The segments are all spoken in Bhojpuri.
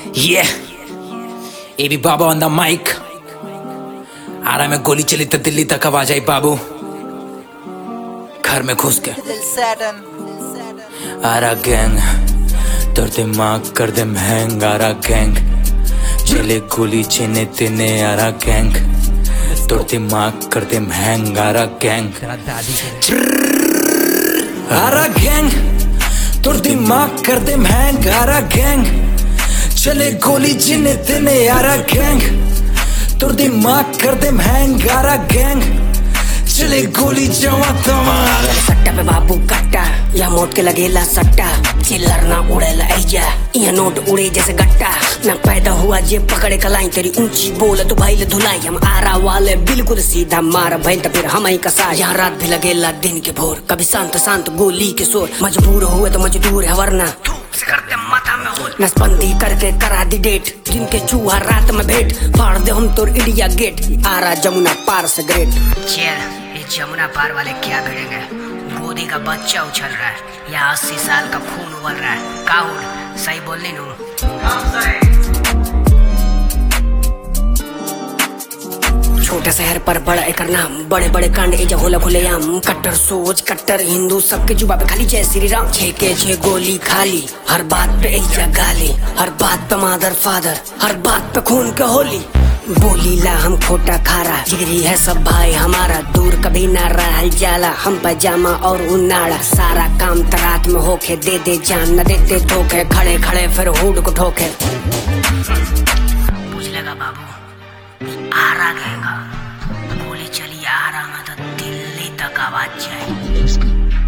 Yeah. AB Baba on the mic आ रहा मैं गोली चली तो दिल्ली तक आवाज आई बाबू घर में घुस के आ रहा गैंग तोर दिमाग कर दे महंग आ रहा गैंग चले गोली चेने तेने आ रहा गैंग तोर दिमाग कर दे महंग आ रहा गैंग आ रहा गैंग तोर दिमाग कर दे महंग आ रहा गैंग चले गोली जिने तिने आ रहा गैंग तोर दिमाग कर दे महंग आ रहा गैंग चले गोली जवा तमार सट्टा पे बाबू कट्टा या मोट के लगेला सट्टा चिल्लर ना उड़ेला ऐजा ये नोट उड़े जैसे गट्टा ना पैदा हुआ जे पकड़े कलाई तेरी ऊंची बोल तो भाई ले धुलाई हम आरा वाले बिल्कुल सीधा मार भाई तो फिर हम ही कसा यहाँ रात भी लगेला दिन के भोर कभी शांत शांत गोली के शोर मजबूर हुए तो मजदूर है वरना धूप से करते माथा में होल नसबंदी करके करा दी डेट जिनके चूहा रात में भेंट फाड़ दे हम तोर इंडिया गेट आरा जमुना पार से ग्रेट चेयर ये जमुना पार वाले क्या भिड़ेंगे गोदी का बच्चा उछल रहा है या अस्सी साल का खून उबल रहा है काहुल सही बोलने नू छोटे शहर पर बड़ा एक नाम बड़े बड़े कांड एजा होला खुलेआम कट्टर सोच कट्टर हिंदू सबके जुबा पे खाली जय श्री राम छे के छे गोली खाली हर बात पे एजा गाली हर बात पे मादर फादर हर बात पे खून के होली बोली ला हम खोटा खारा जिगरी है सब भाई हमारा दूर कभी ना रह जाला हम पजामा और उनाड़ा सारा काम तरात में होके दे दे जान न देते धोखे खड़े खड़े फिर हुड को ठोके पूछ लेगा बाबू आ रहा गएगा गोली चली आ रहा मैं तो दिल्ली तक आवाज जाए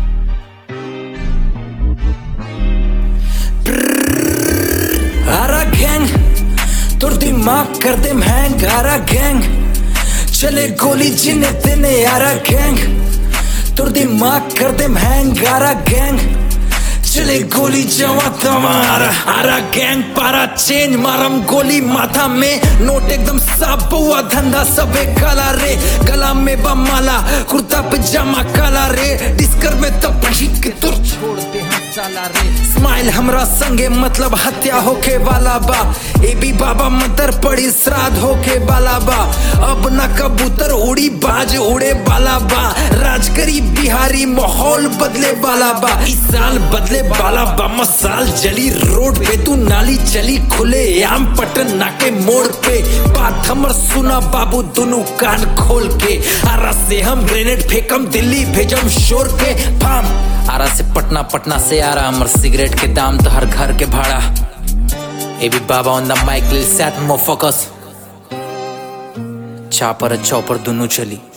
आ रहा गैंग तोर दिमाग कर दे महंग आ रहा गैंग चले गोली जिने तिने आ रहा गैंग तोर दिमाग कर दे महंग आ रहा गैंग चले गोली जवा तमार आ रहा गैंग पारा चेंज मारम गोली माथा में नोट एकदम साफ हुआ धंधा सबे काला रे गला में बमाला कुर्ता पजामा काला रे डिस्कर में तो पहीट के तुर छोड़ते हैं साला रे स्माइल हमरा संगे मतलब हत्या होके वाला बा ए भी बाबा मदर पड़ी श्राद्ध होके वाला बा अब ना कबूतर उड़ी बाज उड़े वाला बा राज करी बिहारी माहौल बदले वाला बा इस साल बदले वाला बा मसाल जली रोड पे तू नाली चली खुले आम पटन नाके मोड़ पे बात हमर सुना बाबू दोनों कान खोल के आरा से हम ग्रेनेड फेंकम दिल्ली भेजम शोर के फाम आरा से पटना पटना से आ रहा हमर सिगरेट के दाम तो हर घर के भाड़ा ए भी Baba on the mic set मो फोकस चापर चौपर दोनों चली